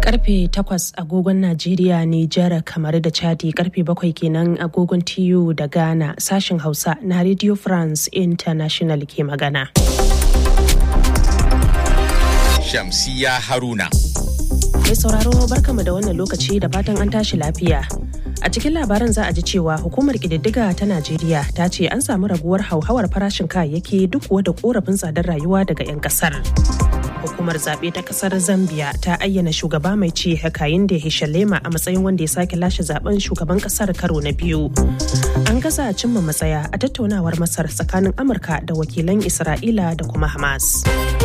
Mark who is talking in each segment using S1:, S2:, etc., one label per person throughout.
S1: karfe 8 agogon Najeriya, Nijar, kamar da Chadi karfe 7 kenan agogon TU da Ghana sashen Hausa na Radio France International ke magana.
S2: Shamsiya Haruna.
S1: Mai sauraro barkamu da wannan lokaci da fatan an tashi lafiya. A cikin labaran za a ji cewa hukumar ƙididdiga ta Najeriya ta ce an samu raguwar hauhawar farashin kayayyaki duk da korafin tsadar rayuwa daga 'yan kasar. Hukumar zaɓe ta ƙasar Zambia ta ayyana shugaba mai ci Hakainde Hishalema a matsayin wanda ya sake lashe zaben shugaban ƙasar karo na biyu. An gaza cimma matsaya a tattaunawar Masar tsakanin Amurka da wakilan Isra'ila da kuma Hamas.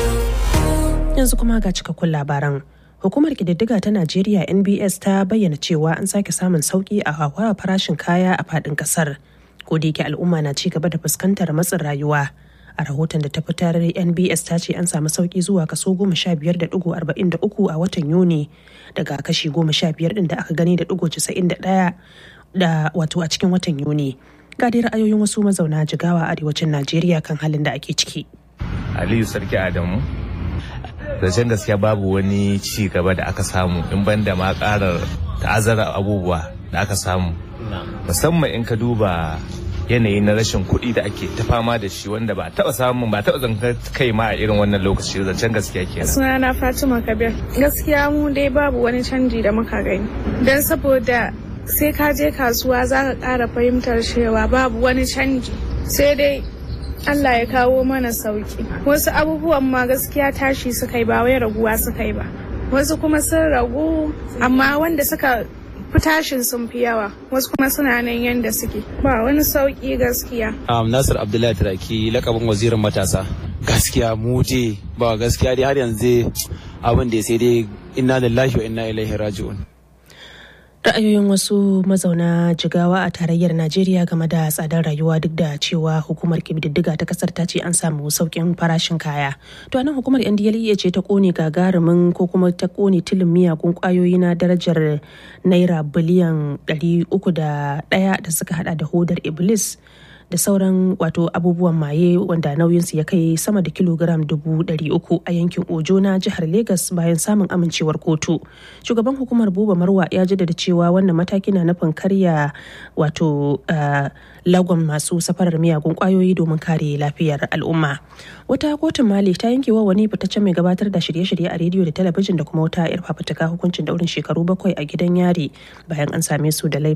S1: Yanzu kuma ga cikakkun labaran. Hukumar ƙididdiga ta Najeriya NBS ta bayyana cewa an sake samun sauƙi a hauhawar farashin kaya a faɗin ƙasar. Ko da yake al'umma na ci gaba da fuskantar matsin rayuwa. A rahoton da ta fitar NBS ta ce an samu sauƙi zuwa kaso goma sha biyar da ɗigo arba'in da uku a watan Yuni daga kashi goma sha biyar ɗin da aka gani da ɗigo casa'in da ɗaya da wato a cikin watan Yuni. Ga dai ra'ayoyin wasu mazauna jigawa a arewacin Najeriya kan halin da ake ciki.
S3: Aliyu Sarki Adamu zancen gaskiya babu wani ci gaba da aka samu in banda ma karar ta'azzara abubuwa da aka samu musamman in ka duba yanayi na rashin kuɗi da ake ta fama da shi wanda ba taɓa samun ba taɓa zanka kai ma a irin wannan lokaci zancen gaskiya kenan
S4: sunana fatima kabir gaskiya mu dai babu wani canji da muka gani don saboda sai ka je kasuwa za ka ƙara fahimtar cewa babu wani canji sai dai Allah ya kawo mana sauki wasu abubuwan ma gaskiya tashi suka yi ba wai raguwa suka yi ba wasu kuma sun ragu amma wanda suka fi tashin sun fi yawa wasu kuma suna nan yanda suke ba wani sauki gaskiya
S5: um, nasir abdullahi turaki lakabin wazirin matasa gaskiya mu je ba gaskiya dai har yanzu abin da sai dai inna lillahi wa inna ilaihi raji'un
S1: ra'ayoyin wasu mazauna jigawa a tarayyar najeriya game da tsadar rayuwa duk da cewa hukumar kididdiga ta kasar ta ce an samu sauƙin farashin kaya to anan hukumar ndla ce ta kone gagarumin ko kuma ta kone tilin miyagun kwayoyi na darajar naira biliyan 301 da suka hada da hodar iblis da sauran wato abubuwan maye wanda nauyinsu ya kai sama da kilogram dubu ɗari uku a yankin ojo na jihar Legas bayan samun amincewar kotu shugaban hukumar buba marwa ya jaddada cewa wannan mataki na nufin karya wato lagon masu safarar miyagun kwayoyi domin kare lafiyar al'umma wata kotun mali ta yanke wa wani fitaccen mai gabatar da shirye-shirye a rediyo da talabijin da kuma wata yar fafutuka hukuncin daurin shekaru bakwai a gidan yari bayan an same su da